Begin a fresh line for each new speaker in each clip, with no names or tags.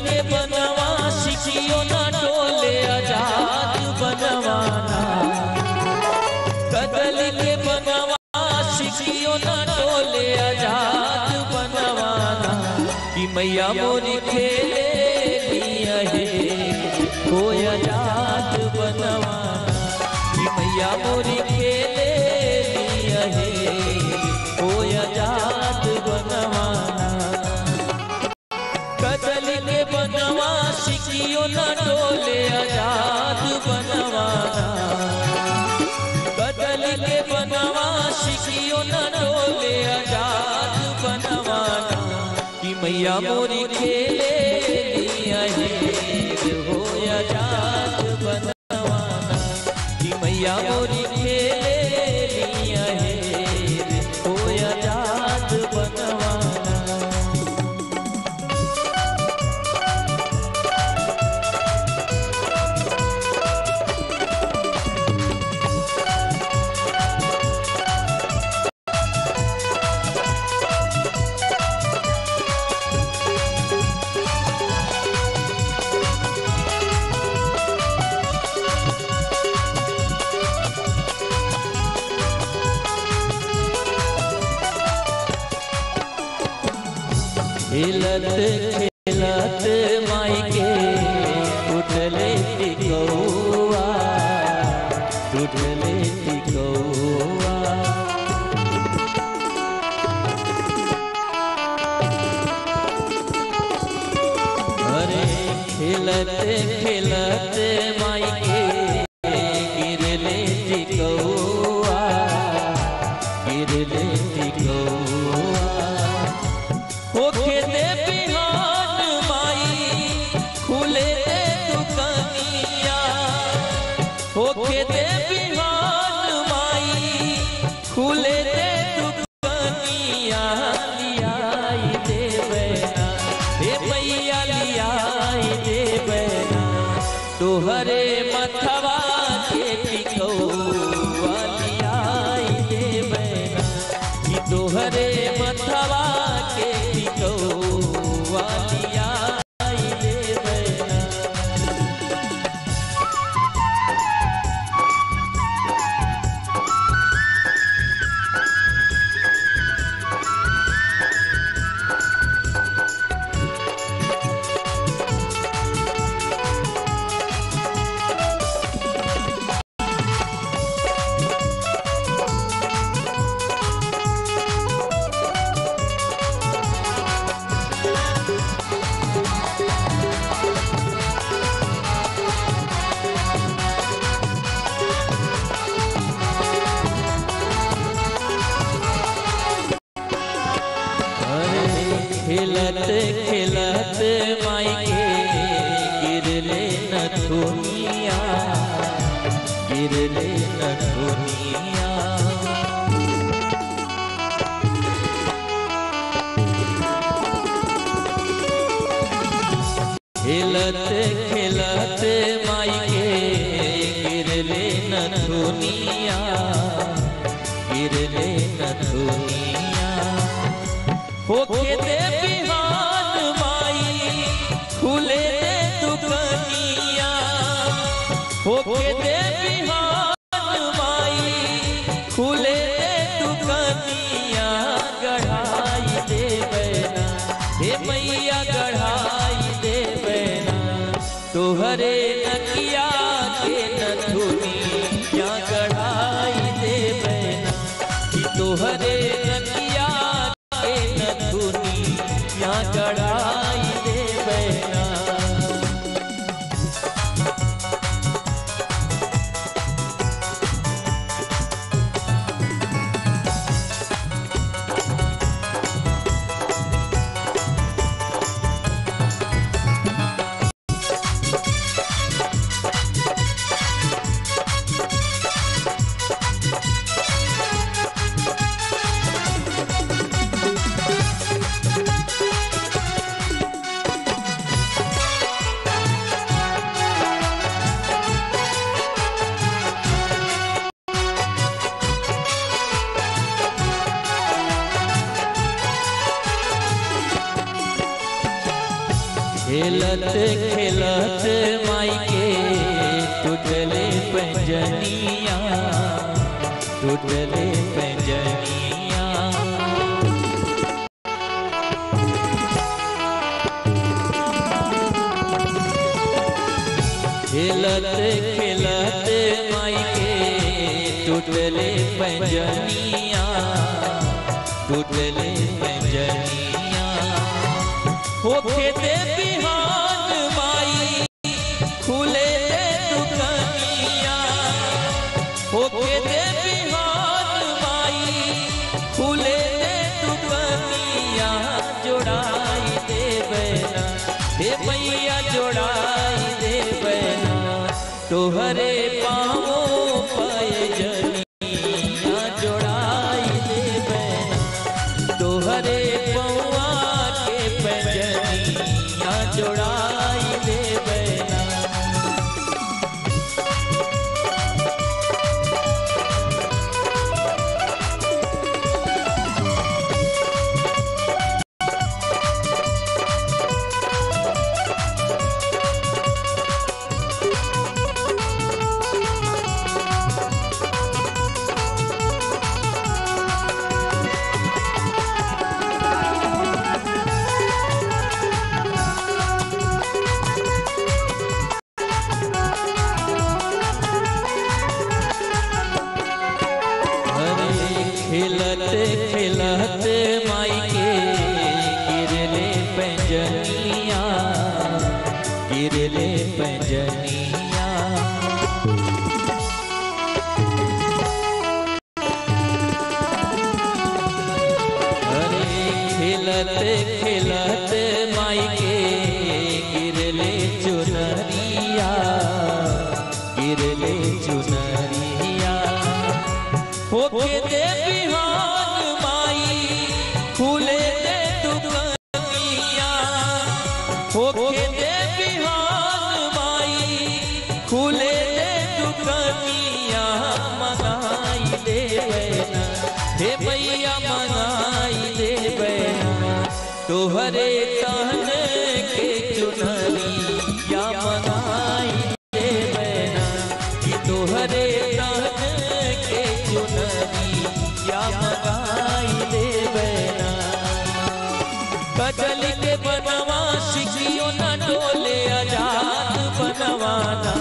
के बनवा सिखियो ना डोले आजाद बनवाना कदल के बनवा सिखियो ना डोले आजाद बनवाना कि मैया मोरी खेले लिया है हो आजाद बनवाना कि मैया मोरी खेले लिया है हो आजाद बनवाना कदल के बनवा सिखियो न डोले आजाद बनवाना कदल के बनवा सिखियो न डोले आजाद बनवाना कि मैया मोरी खेले लिया है हो आजाद बनवाना कि मैया मोरी खेले लिया है हो आजाद बनवाना खेलत खेलत माई के उठले टिकौआ उठले टिकौआ अरे खेलत खेलत माई के गिरले टिकौआ गिरले टिकौआ हो खेते बिहान माई खुले दे दुकनिया हो खेते बिहान माई खुले दे दुकनिया लियाई दे बैना हे मैया लियाई दे बैना तोहरे मथवा के टिकौआ लियाई दे बैना कि तोहरे मथवा के टिकौआ लियाई दे बैना अरे खेलत खेलत माई के गिरले नथुनिया गिरले नथुनिया खेलत खेलत माई के गिरले नथुनिया गिरले नथुनिया होके दे बिहान माई खुले दे दुकनिया होके दे बिहान माई खुले दे दुकनिया गढ़ाई दे बैना हे मैया गढ़ाई दे बैना तोहरे नकिया के नथुनी या गढ़ाई दे बैना कि तोहरे नकिया के नथुनी या गढ़ाई दे बैना खेलत खेलत माई के टूटले पंजनिया टूटले पंजनिया खेलत खेलत माई के टूटले पंजनिया टूटले पंजनिया होके दे बिहान माई खुले दे दुकनिया होके दे बिहान माई खुले दे दुकनिया जोड़ाई दे बैना हे मैया जोड़ाई दे बैना तोहरे पाँवों पाए जनिया जोड़ाई दे बैना तोहरे पौआ के पैजनिया जोड़ाई दे बैना अरे खेलत खेलत माई के गिरले पंजनिया गिरले पंजनिया अरे खेलत खेलत माई के गिरले चुनरिया गिरले चुनरिया होके दे बिहान माई खुले दे दुकनिया होके दे बिहान माई खुले दे दुकनिया मंगाई दे बैना हे भैया मंगाई दे बैना तोहरे तन के चुनरी या मंगाई दे बैना कि तोहरे तन के चुनरी या मंगाई दे बैना कजल के बनवा सिखियो न डोले आजाद बनवाना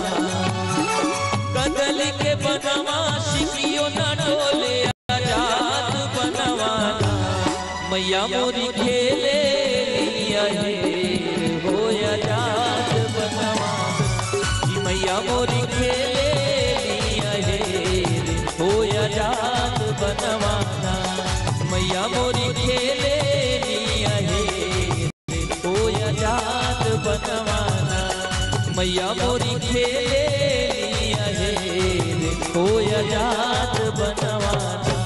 कजल के बनवा सिखियो न डोले आजाद बनवाना मैया मोरी खेले लिया हे हो आजाद बनवाना कि मैया मोरी खेले लिया हे हो आजाद बनवाना मैया मोरी खेले लिया हे हो आजाद बनवाना मैया मोरी खेले लिया हे हो आजाद बनवाना